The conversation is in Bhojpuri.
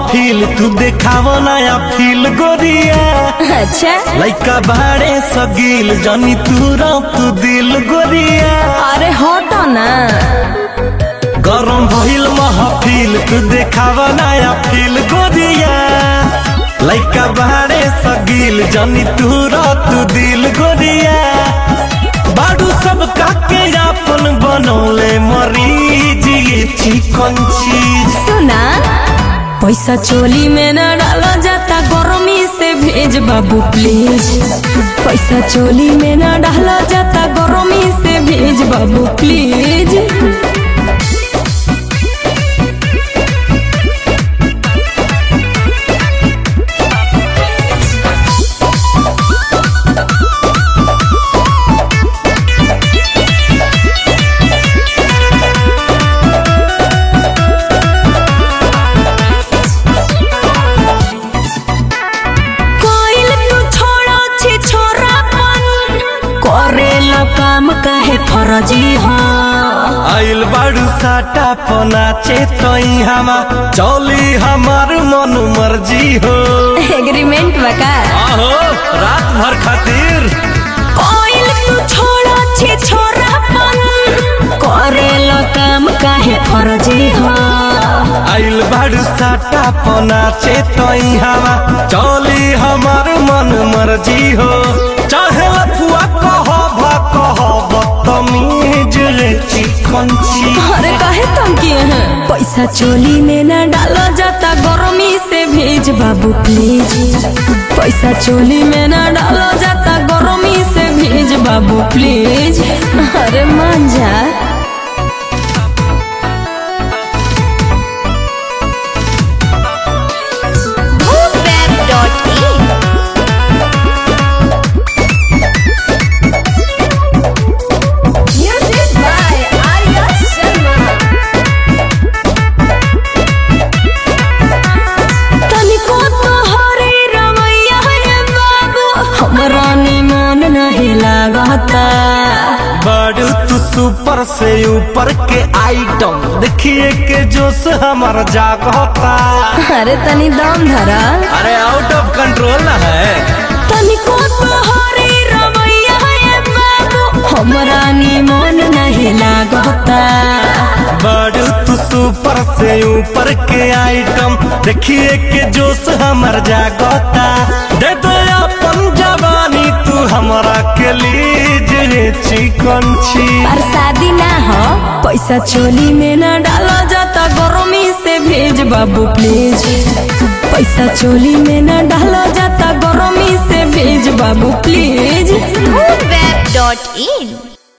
महफिल तू देखाव नया फील गोरिया अच्छा लइका बाड़े सगील जानी तू तू दिल गोरिया अरे हटो ना गरम भइल महफिल तू देखाव नया फील गोरिया लइका बाड़े सगील जानी तू तू दिल गोरिया बाडू सब काके अपन बनौले मरीज ये चिकन चीज सुना पैसा चोली में न डाला जाता गर्मी से भेज बाबू प्लीज पैसा चोली में न डाला जाता गर्मी से भेज बाबू प्लीज कोइल तू छोड़ो छी छोरापन करेला काम काहे फरजी हाँ आइल बाड़ू साटा पनाचे तई हमा चौली हमार मन मर्जी हो एग्रीमेंट बका आहो रात भर खातिर कोइल तू छोड़ो छी छोरापन करेला काम काहे फरजी हाँ आइल बाड़ू साटा पनाचे तई हमा चौली हमार मन मर्जी हो चाहे लफुआ कह भा कह बदतमीज रे चिकन ची अरे काहे तुम किए हैं पैसा चोली में न डाला जाता गर्मी से भेज बाबू प्लीज पैसा चोली में न डाला जाता गर्मी से भेज बाबू प्लीज अरे मान जा Web.in Music by Arya Sharma. तनिको तो हरे रमैया है बाबू हमरा निमन नहीं लागता बड़ू तू सुपर से ऊपर के आइटम देखिए के जोश हमार जागता अरे तनी दम धरा अरे आउट ऑफ कंट्रोल ना है तनिको तोहरे रवैया है बाबू हमरा निमन नहीं लागता बड़ू तू सुपर से ऊपर के आइटम देखिए के जोश हमार जागता दे दो अपन जवानी तू हमरा के लीज रे चिकन छी पर शादी ना हो पैसा चोली में ना डाला जाता गर्मी से भेज बाबू प्लीज पैसा चोली में ना डाला जाता गर्मी से भेज बाबू प्लीज Web.in